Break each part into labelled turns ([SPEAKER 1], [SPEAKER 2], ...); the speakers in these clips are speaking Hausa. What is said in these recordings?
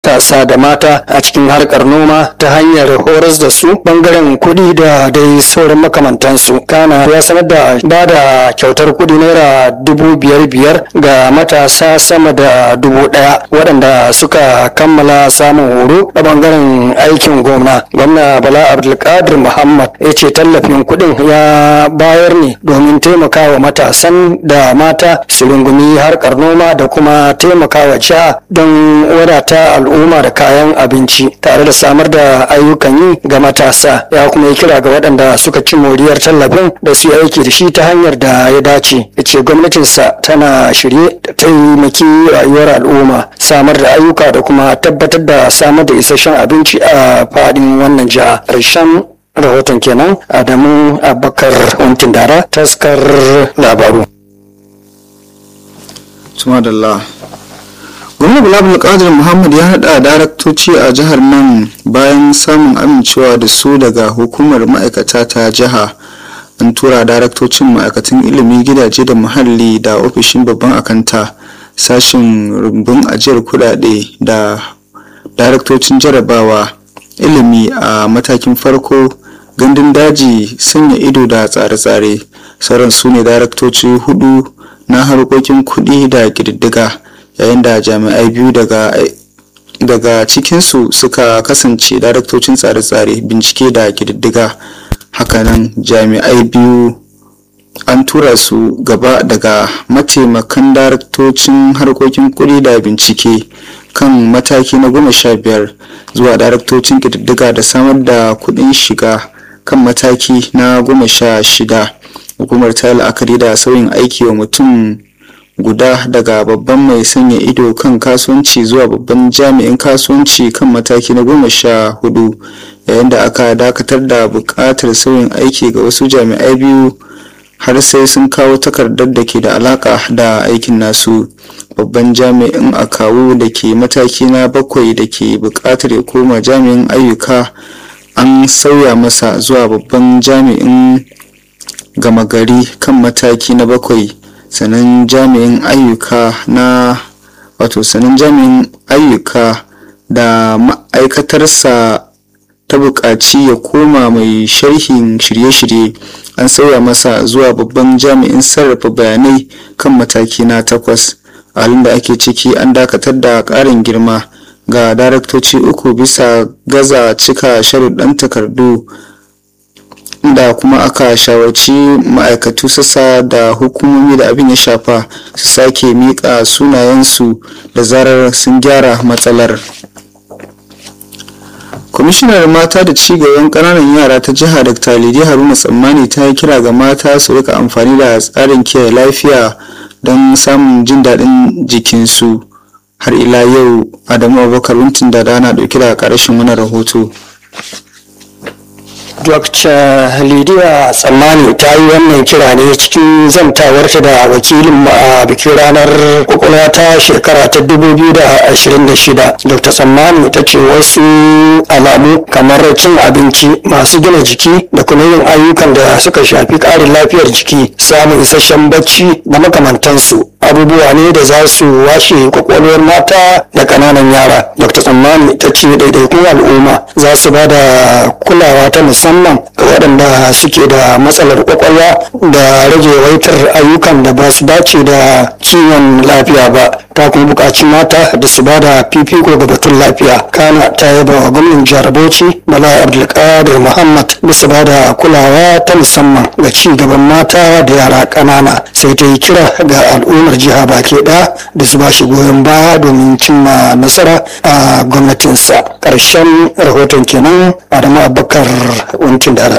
[SPEAKER 1] matasa da mata a cikin harkar noma ta hanyar horas da su bangaren kuɗi da dai sauran makamantansu kana ya sanar da ba da kyautar kuɗi naira dubu biyar biyar ga matasa sama da dubu ɗaya waɗanda suka kammala samun horo a bangaren aikin gwamna gwamna bala abdulkadir muhammad ya ce tallafin kuɗin ya bayar ne domin taimakawa matasan da mata su rungumi harkar noma da kuma taimakawa jiha don wadata al'umma da kayan abinci tare da samar da ayyukan yi ga matasa ya kuma yi kira ga waɗanda suka ci moriyar tallafin da su yi aiki da shi ta hanyar da ya dace ya ce gwamnatinsa tana shirye da taimaki rayuwar al'umma samar da ayyuka da kuma tabbatar da samar da isasshen abinci a faɗin wannan jiha ƙarshen rahoton kenan adamu abubakar wankin dara taskar labaru
[SPEAKER 2] Sumadallah. Gwamnan Bilal Qadir Muhammad ya haɗa daraktoci a jihar nan bayan samun amincewa da su daga hukumar ma'aikata ta jiha. An tura daraktocin ma'aikatan ilimi gidaje da muhalli da ofishin babban akanta sashen rumbun ajiyar kudade da daraktocin jarabawa ilimi a matakin farko gandun daji sanya ido da tsare-tsare sauran su ne daraktoci hudu na harkokin kuɗi da ƙididdiga yayin da jami'ai biyu daga daga cikinsu suka kasance daraktocin tsare-tsare bincike da ƙididdiga hakanan jami'ai biyu an tura su gaba daga mataimakan daraktocin harkokin kuɗi da bincike kan mataki na goma sha biyar zuwa daraktocin ƙididdiga da samar da kuɗin shiga kan mataki na goma sha shida hukumar ta la'akari da sauyin aiki wa mutum guda daga babban mai sanya ido kan kasuwanci zuwa babban jami'in kasuwanci kan mataki na goma sha hudu yayin da aka dakatar da buƙatar sauyin aiki ga wasu jami'ai biyu har sai sun kawo takardar da ke da alaka da aikin nasu babban jami'in akawu da ke mataki na bakwai da ke buƙatar ya koma jami'in ayyuka an sauya masa zuwa babban jami'in gama gari kan mataki na bakwai sannan jami'in ayyuka na wato sannan jami'in ayyuka da ma'aikatarsa ta buƙaci ya koma mai sharhin shirye-shirye an sauya masa zuwa babban jami'in sarrafa bayanai kan mataki na takwas a halin da ake ciki an dakatar da ƙarin girma ga daraktoci uku bisa gaza cika sharuɗan takardu da kuma aka shawarci ma'aikatu sassa da hukumomi da abin ya shafa su sake miƙa sunayensu da zarar sun gyara matsalar kwamishinar mata da cigaban ƙananan yara ta jiha dr lidi haruna tsammani ta yi kira ga mata su rika amfani da tsarin kiyaye lafiya don samun jin daɗin jikinsu har ila yau adamu abubakar wuntin da rana ɗauki da ƙarshen wani rahoto
[SPEAKER 1] Dr. Lidiya Tsammani ta yi wannan kira ne cikin zantawarta da wakilin a bikin ranar kwakwalwa ta shekara ta 2026. Dr. Tsammani ta ce wasu alamu kamar cin abinci masu gina jiki da kuma yin ayyukan da suka shafi ƙarin lafiyar jiki samun isasshen bacci da makamantansu abubuwa ne da za su washe kwakwalwar mata da ƙananan yara. Dr. Tsammani ta ce ɗaiɗaikun al'umma za su ba da kulawa ta musamman musamman ga waɗanda suke da matsalar kwakwalwa da rage waitar ayyukan da ba su dace da kiwon lafiya ba ta kuma buƙaci mata da su ba da fifiko ga batun lafiya kana ta yaba wa gwamnan jihar bauchi bala abdulkadir muhammad bisa ba da kulawa ta musamman ga ci gaban mata da yara ƙanana sai ta yi kira ga al'ummar jiha baki ɗaya da su ba shi goyon baya domin cimma nasara a gwamnatinsa ƙarshen rahoton kenan adamu abubakar wankin dara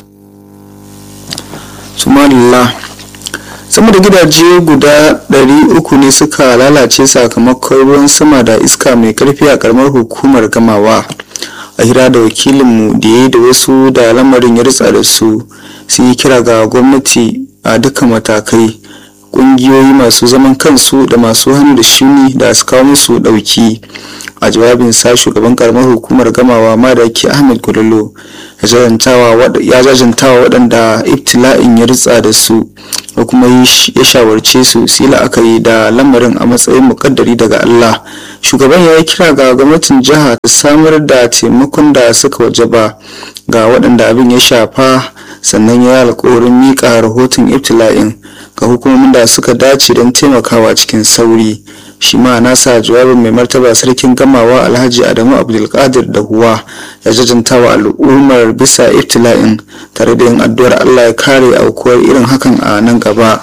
[SPEAKER 2] sumalillah sama da gidaje guda 300 ne suka lalace sakamakon ruwan sama da iska mai karfi a karamar hukumar gamawa a hira da wakilinmu da ya yi da wasu da lamarin ya ritsa da su sun yi kira ga gwamnati a duka matakai ƙungiyoyi masu zaman kansu da masu hannu da shuni da su kawo musu ɗauki a jawabin sa shugaban karamar hukumar gamawa madaki ahmed kululu ya jajantawa waɗanda ibtila'in ya ritsa da su kuma ya shawarce su su yi la'akari da lamarin a matsayin mukaddari daga Allah shugaban ya yi kira ga gwamnatin jiha ta samar da taimakon da suka wajaba ga waɗanda abin ya shafa sannan ya yi alkawarin miƙa rahoton ibtila'in ga hukumomin da suka dace don taimakawa cikin sauri shi ma nasa jawabin mai martaba sarkin gamawa alhaji adamu abdulkadir da huwa ya jajanta wa al'ummar bisa ibtila'in tare da yin addu'ar allah ya kare aukuwar irin hakan a nan gaba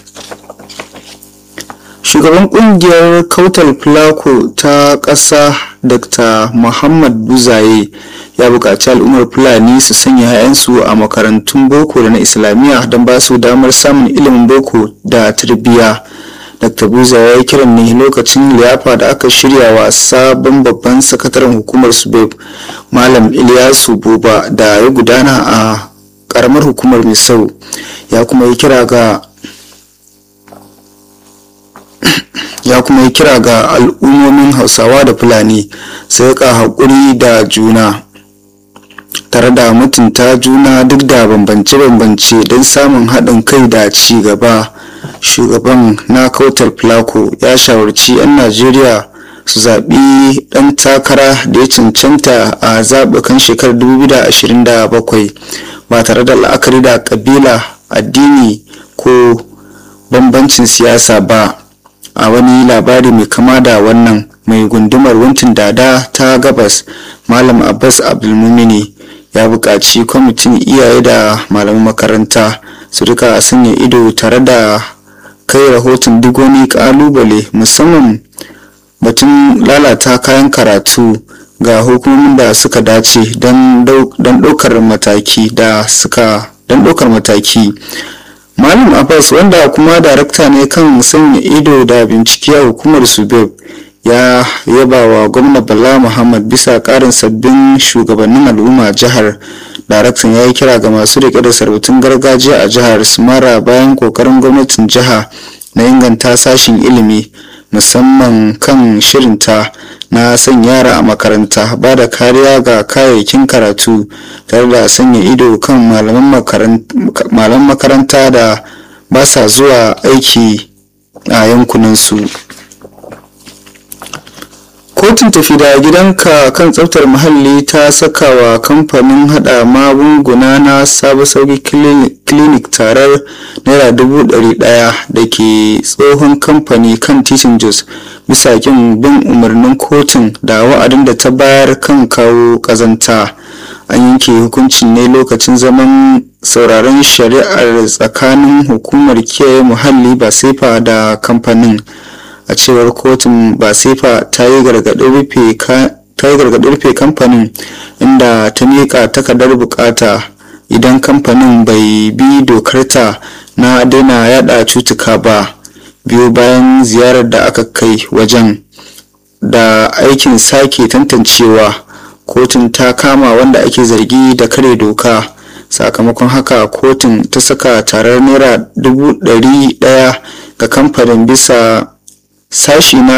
[SPEAKER 2] shugaban kungiyar kautal fulako ta ƙasa dr muhammad buzaye ya buƙaci al'ummar fulani su sanya 'ya'yansu a makarantun boko da na islamiyya don ba su damar samun ilimin boko da tarbiyya dr buza ya yi kiran ne lokacin liyafa da aka shirya wa sabon babban sakataren hukumar subeb malam iliyasu buba da ya gudana a karamar hukumar misau ya kuma yi kira ga ya kuma yi kira ga al'ummomin hausawa da fulani su rika haƙuri da juna tare da mutunta juna duk da bambance-bambance don samun haɗin kai da ci gaba shugaban na kautar placo ya shawarci 'yan najeriya su zaɓi ɗan takara da ya cancanta a zaɓukan shekarar 2027 ba tare da la'akari da ƙabila addini ko bambancin siyasa ba a wani labari mai kama da wannan mai gundumar wuntin dada ta gabas malam abbas abdulmumini ya buƙaci kwamitin iyaye da malaman makaranta su rika sanya ido tare da kai rahoton duk wani ƙalubale musamman batun lalata kayan karatu ga hukumomin da suka dace don ɗaukar mataki da suka don ɗaukar mataki malam abbas wanda kuma darakta ne kan sanya ido da bincike a hukumar subeb ya yaba wa gwamna bala muhammad bisa karin sabbin shugabannin al'umma jihar daraktan ya yi kira ga masu rike da sarautun gargajiya a jihar su mara bayan kokarin gwamnatin jiha na inganta sashin ilimi musamman kan shirinta na sanya yara a makaranta ba da kariya ga kayayyakin karatu tare da sanya ido kan malaman makaranta da ba sa zuwa aiki a yankunansu kotun tafi da gidanka kan tsaftar muhalli ta saka wa kamfanin hada magunguna na sabo sauki clinic tarar naira dubu ɗari ɗaya da ke tsohon kamfani kan titin jos bisa kin bin umarnin kotun da wa'adin da ta bayar kan kawo ƙazanta an yanke hukuncin ne lokacin zaman sauraron shari'ar tsakanin hukumar kiyaye muhalli ba sefa da kamfanin a cewar kotun basefa ta yi gargaɗin rufe kamfanin inda ta miƙa takardar bukata idan kamfanin bai bi dokarta na daina yada cutuka ba biyu bayan ziyarar da aka kai wajen da aikin sake tantancewa kotun ta kama wanda ake zargi da kare doka sakamakon haka kotun ta saka tarar naira dubu ɗari ɗaya ga kamfanin bisa sashi na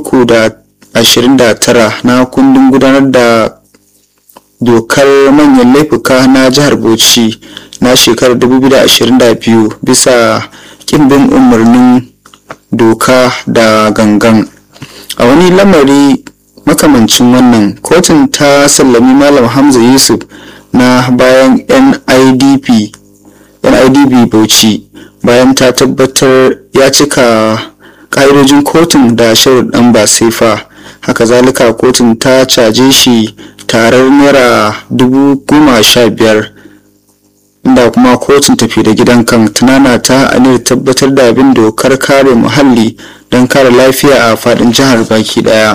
[SPEAKER 2] 329 na kundin gudanar da dokar manyan laifuka na jihar bauchi na shekarar 2022 bisa kimbin umarnin doka da gangan a wani lamari makamancin wannan kotun ta sallami malam hamza yusuf na bayan nidp nidb bauchi bayan ta tabbatar ya cika ƙa'idojin kotun da sharuɗan ba sefa haka zalika kotun ta caje shi tarar naira dubu goma sha biyar inda kuma kotun tafi da gidan kan tunana ta aniyar tabbatar da abin dokar kare muhalli don kare lafiya a faɗin jihar baki ɗaya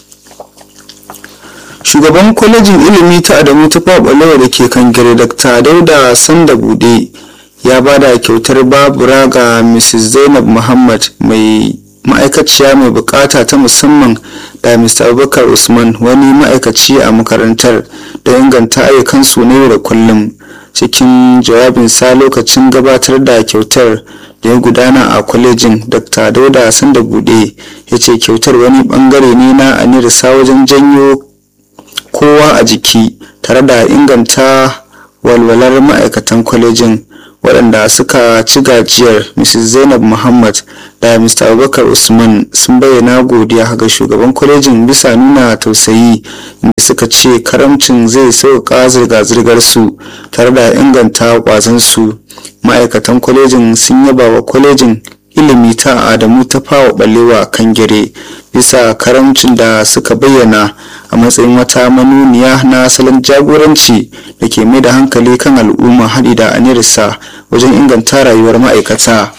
[SPEAKER 2] shugaban kwalejin ilimi ta adamu ta faɓalewa da ke kan gare dr dauda sanda bude ya ba da kyautar babura ga mrs zainab muhammad mai ma'aikaciya mai bukata ta musamman da mr abubakar usman wani ma'aikaci a makarantar da inganta ayyukansu na yau da kullum cikin jawabinsa lokacin gabatar da kyautar da ya gudana a kwalejin dr dauda sanda bude ya ce kyautar wani bangare ne na anirisa wajen janyo kowa a jiki tare da inganta walwalar ma'aikatan kwalejin waɗanda suka ci gajiyar mrs zainab muhammad da mr abubakar usman sun bayyana godiya ga shugaban kwalejin bisa nuna tausayi inda suka ce karamcin zai sauƙaƙa zirga-zirgar su tare da inganta ƙwazon su ma'aikatan kwalejin sun yaba wa kwalejin ilimi ta adamu ta fawa balewa kan gire bisa karamcin da suka bayyana a matsayin wata manuniya na salon jagoranci da ke mai da hankali kan al'umma haɗi da anirsa wajen inganta rayuwar ma'aikata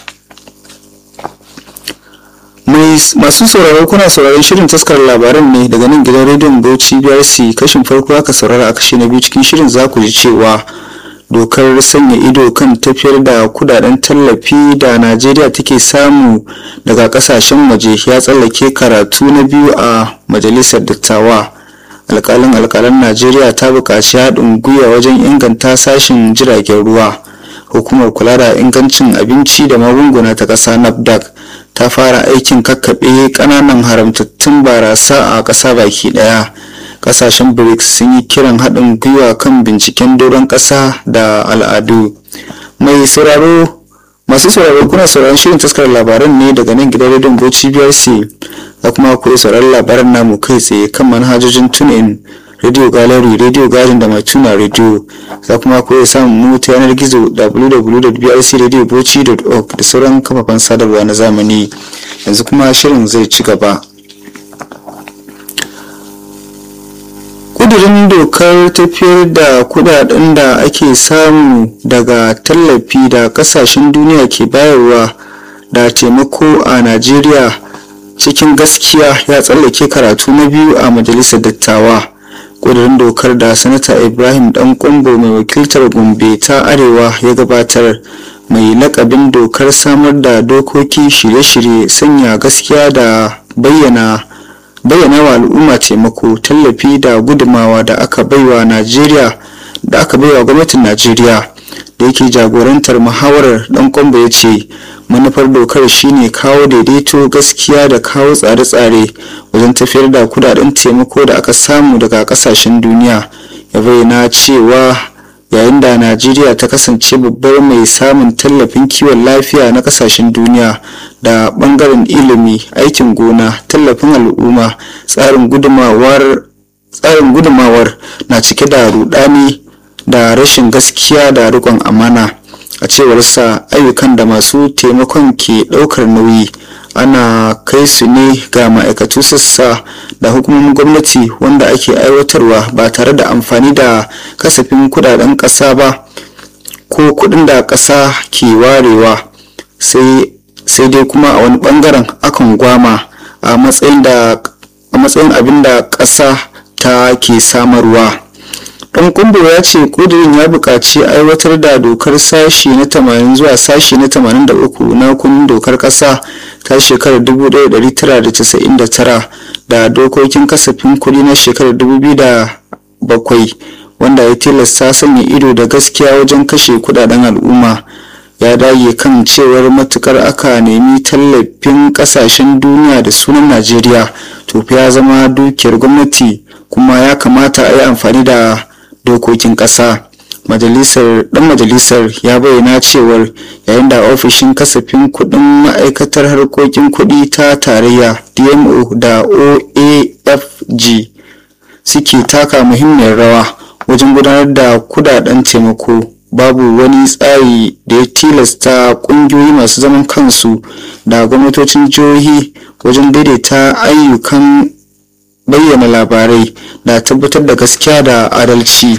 [SPEAKER 2] masu sauraro kuna sauraron shirin taskar labaran ne daga nan gidan rediyon bauchi brc kashin farko aka saurara a kashi na biyu cikin shirin za ku ji cewa dokar sanya ido kan tafiyar da kudaden tallafi da najeriya take samu daga kasashen waje ya tsallake karatu na biyu a majalisar dattawa alkalin alkalan najeriya ta buƙaci haɗin gwiwa wajen inganta sashen jiragen ruwa hukumar kula da ingancin abinci da magunguna ta ƙasa nafdac ta fara aikin kakkaɓe ƙananan haramtattun barasa a ƙasa baki ɗaya kasashen brics sun yi kiran haɗin gwiwa kan binciken doron ƙasa da al'adu mai sauraro masu sauraro kuna sauraron shirin taskar labaran ne daga nan gidan rediyon bauchi brc da kuma ku sauraron labaran namu kai tsaye kan manhajojin tunin radio gallery radio garden da mai tuna radio za kuma ku iya samun mu ta yanar gizo www.brcradiobauchi.org da sauran kafafen sadarwa na zamani yanzu kuma shirin zai ci gaba kudirin dokar tafiyar da kudaden da ake samu daga tallafi da kasashen duniya ke bayarwa da taimako a najeriya cikin gaskiya ya tsallake karatu na biyu a majalisar dattawa kudirin dokar da sanata ibrahim dan kwambo mai wakiltar gombe ta arewa ya gabatar mai lakabin dokar samar da dokoki shirye-shirye sanya gaskiya da bayyana bayyana wa al'umma taimako tallafi da gudumawa da aka baiwa najeriya da aka baiwa gwamnatin najeriya da yake jagorantar muhawarar dan kwamba ya ce manufar dokar shine kawo daidaito gaskiya da kawo tsare-tsare wajen tafiyar da kudaden taimako da aka samu daga kasashen duniya ya bayyana cewa yayin da najeriya ta kasance babbar mai samun tallafin kiwon lafiya na kasashen duniya da bangaren ilimi aikin gona tallafin al'umma tsarin gudumawar tsarin gudumawar na cike da rudani da rashin gaskiya da rikon amana a cewarsa ayyukan da masu taimakon ke daukar nauyi ana kai su ne ga ma'aikatu sassa da hukumomin gwamnati wanda ake aiwatarwa ba tare da amfani da kasafin kudaden ƙasa ba ko kudin da ƙasa ke warewa sai dai kuma a wani bangaren akan gwama a matsayin abin da ƙasa ta ke samarwa dan kumbo ya ce kudirin ya buƙaci aiwatar da dokar sashi na 80 zuwa sashi na 83 na kundin dokar ƙasa ta shekarar 1999 da dokokin kasafin kuɗi na shekarar 2007 wanda ya tilasta sanya ido da gaskiya wajen kashe kudaden al'umma ya dage kan cewar matukar aka nemi tallafin kasashen duniya da sunan najeriya to ya zama dukiyar gwamnati kuma ya kamata a yi amfani da dokokin ƙasa majalisar dan majalisar ya bayyana cewar yayin da ofishin kasafin kudin ma'aikatar harkokin kudi ta tarayya dmo da oafg suke taka muhimmiyar rawa wajen gudanar da kudaden taimako babu wani tsari da ya tilasta kungiyoyi masu zaman kansu da gwamnatocin jihohi wajen daidaita ayyukan bayyana labarai da tabbatar da gaskiya da adalci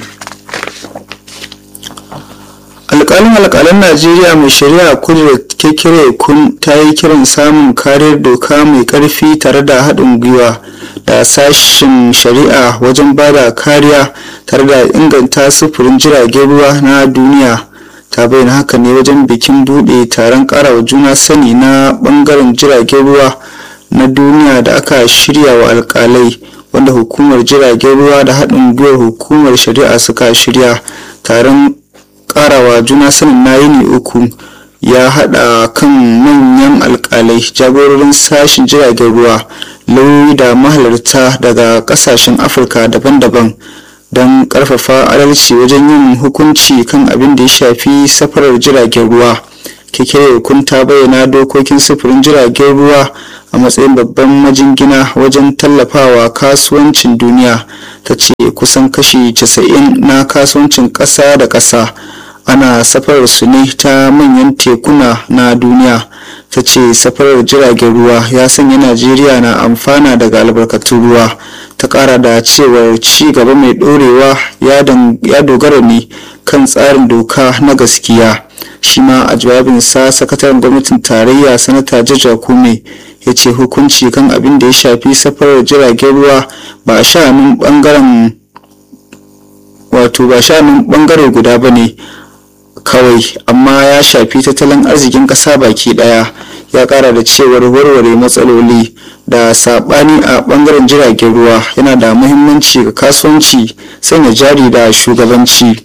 [SPEAKER 2] alkalin alkalan najeriya mai shari'a kudu kekere kun ta yi kiran samun kariyar doka mai karfi tare da haɗin gwiwa da sashen shari'a wajen ba da kariya tare da inganta sufurin jiragen ruwa na duniya ta bayyana haka ne wajen bikin buɗe taron ƙarawa juna sani na ɓangaren jiragen ruwa na duniya da aka shirya wa alkalai wanda hukumar jiragen ruwa da haɗin gwiwar hukumar shari'a suka shirya taron karawa juna sanin na yini uku ya hada kan manyan alkalai jagororin sashen jiragen ruwa lauyoyi da mahalarta daga kasashen afirka daban-daban don ƙarfafa adalci wajen yin hukunci kan abin da ya shafi safarar jiragen ruwa kekere kun ta bayyana dokokin sufurin jiragen ruwa a matsayin babban majingina wajen tallafawa kasuwancin duniya ta ce kusan kashi 90 na kasuwancin ƙasa da ƙasa ana safarar su ne ta manyan tekuna na duniya ta ce safarar jiragen ruwa ya sanya najeriya na amfana daga albarkatun ruwa ta kara da cewar ci gaba mai dorewa ya dogara ne kan tsarin doka na gaskiya shi ma a jawabinsa sakataren gwamnatin tarayya sanata jaja kume ya ce hukunci kan abin da ya shafi safarar jiragen ruwa ba a sha'anin bangaren wato ba sha'anin bangare guda ba ne kawai amma ya shafi tattalin arzikin ƙasa baki ɗaya ya ƙara da cewar warware matsaloli da saɓani a ɓangaren jiragen ruwa yana da muhimmanci ga kasuwanci sanya jari da shugabanci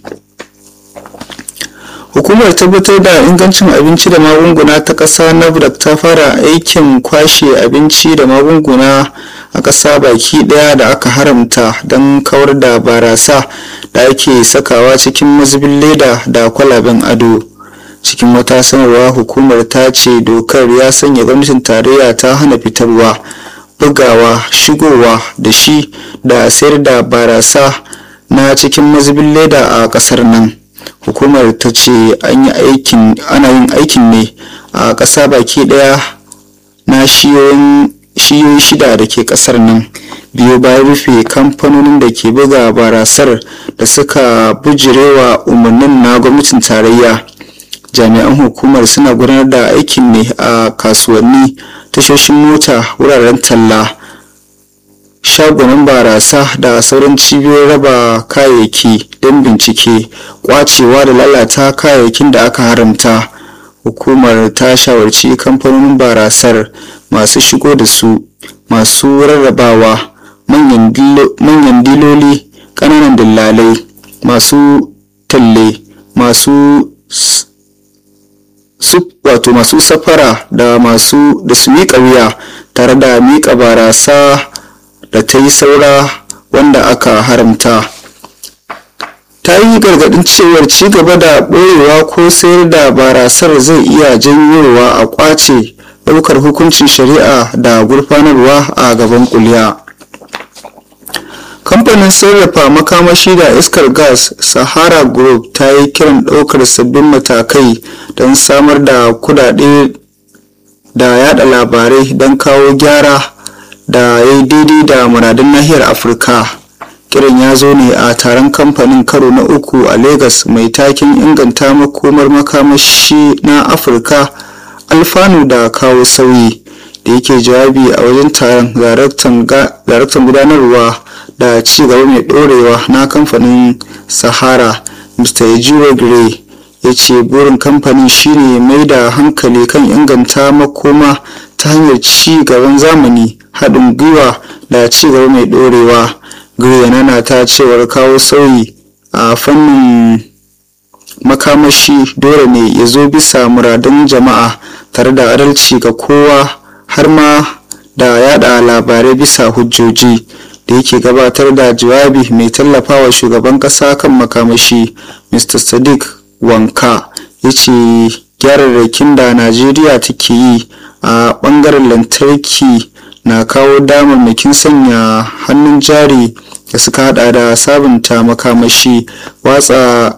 [SPEAKER 2] hukumar tabbatar da ingancin abinci da magunguna ta ƙasa nafdac ta fara aikin kwashe abinci da magunguna a ƙasa baki ɗaya da aka haramta don kawar da barasa da ake sakawa cikin mazubin leda da kwalaben ado cikin wata sanarwa hukumar ta ce dokar ya sanya gwamnatin tarayya ta hana fitarwa bugawa shigowa da shi da sayar da barasa na cikin mazubin leda a ƙasar nan hukumar ta ce ana yin aikin ne a ƙasa baki ɗaya na shiyoyin shida da ke ƙasar nan biyu bayan rufe kamfanonin da ke buga barasar da suka bujirewa umarnin na gwamnatin tarayya jami'an hukumar suna gudanar da aikin ne a kasuwanni tashoshin mota wuraren talla shagunan barasa da sauran cibiyoyin raba kayayyaki don bincike kwacewa da lalata kayayyakin da aka haramta hukumar ta shawarci kamfanonin barasar masu shigo da su masu rarrabawa manyan diloli ƙananan dillalai masu talle masu wato masu safara da masu da su miƙa wuya tare da miƙa barasa da ta yi saura wanda aka haramta ta yi gargaɗin cewar ci gaba da ɓoyewa ko sayar da barasar zai iya janyowa a ƙwace ɗaukar hukuncin shari'a da gurfanarwa a gaban kuliya kamfanin sarrafa makamashi da iskar gas sahara group ta yi kiran ɗaukar sabbin matakai don samar da kudade da yada labarai don kawo gyara da ya yi daidai da muradun nahiyar afirka kiran ya zo ne a taron kamfanin karo na uku a lagos mai takin inganta makomar makamashi na afirka alfanu da kawo sauyi da yake jawabi a wajen taron daraktan gudanarwa da ci gaba mai dorewa na kamfanin sahara mr ejiro gray ya ce burin kamfanin shine mai da hankali kan inganta makoma ta hanyar ci gaban zamani haɗin gwiwa da ci gaba mai dorewa gray yana ta cewar kawo sauyi a fannin makamashi dole ne ya zo bisa muradun jama'a tare da adalci ga kowa har ma da yada labarai bisa hujjoji da yake gabatar da jawabi mai tallafawa shugaban kasa kan makamashi mr sadiq wanka ya ce gyararrakin da najeriya take yi a bangaren lantarki na kawo damarmakin sanya hannun jari da suka hada da sabunta makamashi watsa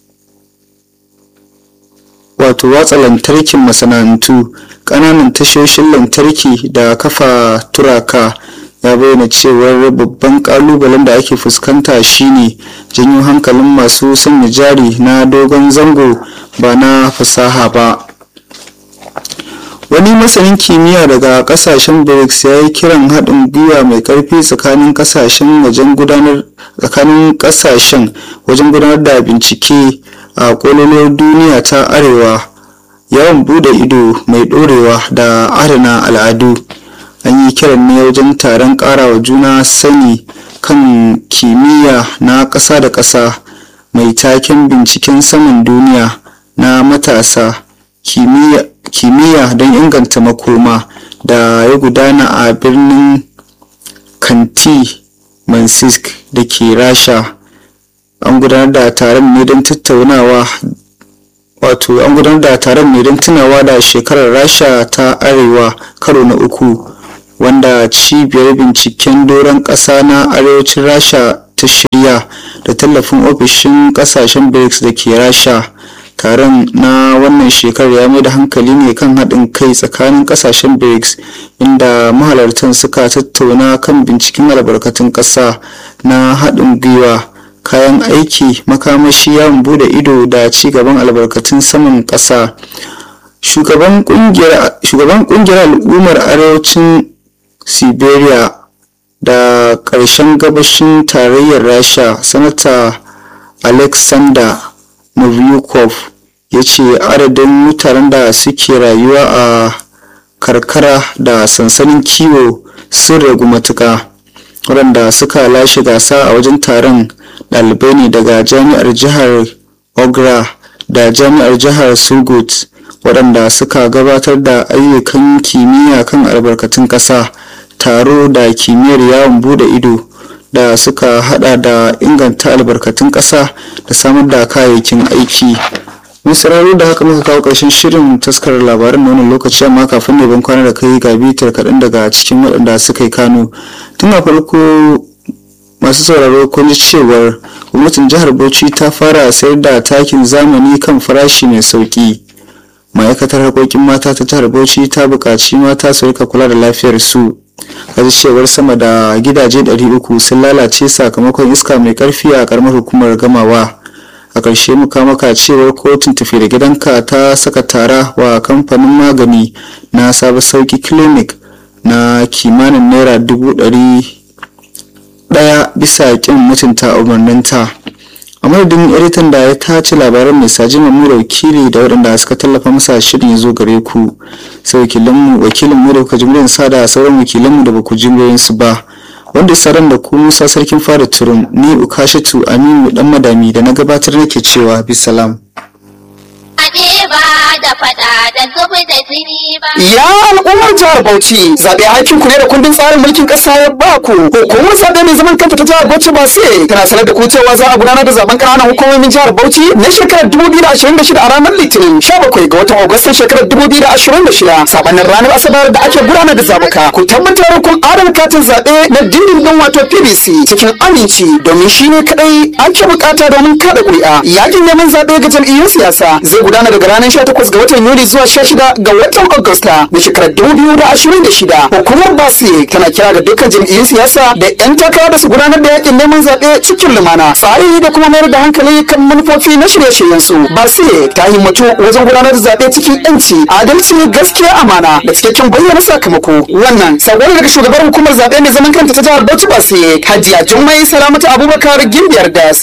[SPEAKER 2] wato watsa lantarkin masana'antu ƙananan tashoshin lantarki da kafa turaka ya bayyana cewar babban kalubalen da ake fuskanta shine janyo hankalin masu sanya jari na dogon zango ba na fasaha ba wani masanin kimiyya daga kasashen brics ya yi kiran haɗin gwiwa mai ƙarfi tsakanin kasashen wajen gudanar tsakanin kasashen wajen gudanar da bincike a kololon duniya ta arewa yawan bude ido mai ɗorewa da adana al'adu an yi kiran ne wajen taron ƙarawa juna sani kan kimiyya na ƙasa da ƙasa mai taken binciken saman duniya na matasa kimiyya don inganta makoma da ya gudana a birnin kanti mansisk da ke rasha an gudanar da taron ne don tattaunawa wato an gudanar da taron ne don tunawa da shekarar rasha ta arewa karo na uku wanda cibiyar binciken doron ƙasa na arewacin rasha ta shirya da tallafin ofishin ƙasashen brics da ke rasha taron na wannan shekarar ya mai da hankali ne kan haɗin kai tsakanin ƙasashen brics inda mahalartan suka tattauna kan binciken albarkatun ƙasa na haɗin gwiwa kayan aiki makamashi yawon bude ido da ci gaban albarkatun saman ƙasa shugaban ƙungiyar al'ummar arewacin siberia da ƙarshen gabashin tarayyar rasha sanata alexander novyukov ya ce adadin mutanen da suke rayuwa a karkara da sansanin kiwo sun ragu matuka waɗanda suka lashe gasa a wajen taron ɗalibai ne daga jami'ar jihar ogra da jami'ar jihar sugut waɗanda suka gabatar da ayyukan kimiyya kan albarkatun ƙasa taro da kimiyyar yawon bude ido da suka hada da inganta albarkatun ƙasa da samar da kayayyakin aiki mun sararo da haka muka kawo ƙarshen shirin taskar labaran na wannan lokaci amma kafin ne ban kwana da kai ga bitar kaɗan daga cikin waɗanda suka yi kano tun a farko masu sauraro kun ji cewar gwamnatin jihar bauchi ta fara sayar da takin zamani kan farashi mai sauki ma'aikatar harkokin mata ta jihar bauchi ta buƙaci mata su rika kula da lafiyar su kaji cewar sama da gidaje 300 sun lalace sakamakon iska mai karfi a karamar hukumar gamawa a ƙarshe muka maka cewar kotun tafi da gidanka ta saka tara wa kamfanin magani na sabon sauki clinic na kimanin naira dubu ɗari ɗaya bisa ƙin mutunta umarninta a madadin editan da ya tace labaran mai saji mamura wakili da waɗanda suka tallafa masa shirin ya zo gare ku sai wakilinmu wakilinmu da kuka jimrin sa da sauran wakilanmu da baku jimrin su ba wanda saran da ku musa sarkin fara turun ni ukashatu aminu dan madami da na gabatar nake cewa bisalam
[SPEAKER 3] da fada da zubi da jini ba.
[SPEAKER 1] Ya al'ummar jihar Bauchi zaɓe aikin ku ne da kundin tsarin mulkin ƙasa ya ba ku. Hukumar zaɓe mai zaman kanta ta jihar Bauchi ba sai tana sanar da ku cewa za a gudanar da zaɓen ƙananan hukumomin jihar Bauchi na shekarar 2026 a ranar Litinin 17 ga watan Agustan shekarar 2026 sabanin ranar Asabar da ake gudanar da zaɓuka. Ku tabbatar kun adana katin zaɓe na dindindin wato PVC cikin aminci domin shi ne kaɗai ake buƙata domin kaɗa ƙuri'a. Yakin neman zaɓe ga jam'iyyun siyasa zai gudana daga ranar 18 ga watan Yuli zuwa 16 ga watan Agusta na shekarar 2026. Hukumar Basi tana kira ga dukkan jam'iyyun siyasa da 'yan takara da su gudanar da yakin neman zaɓe cikin lumana. Tsari da kuma mayar da hankali kan manufofi na shirye-shiryen su. Basi ta himmatu wajen gudanar da zaɓe cikin 'yanci, adalci, gaskiya, amana da cikakken bayyana sakamako. Wannan sabon daga shugabar hukumar zaɓe mai zaman kanta ta jihar Bauchi Basi, Hajiya Jummai Salamatu Abubakar Gimbiyar Das.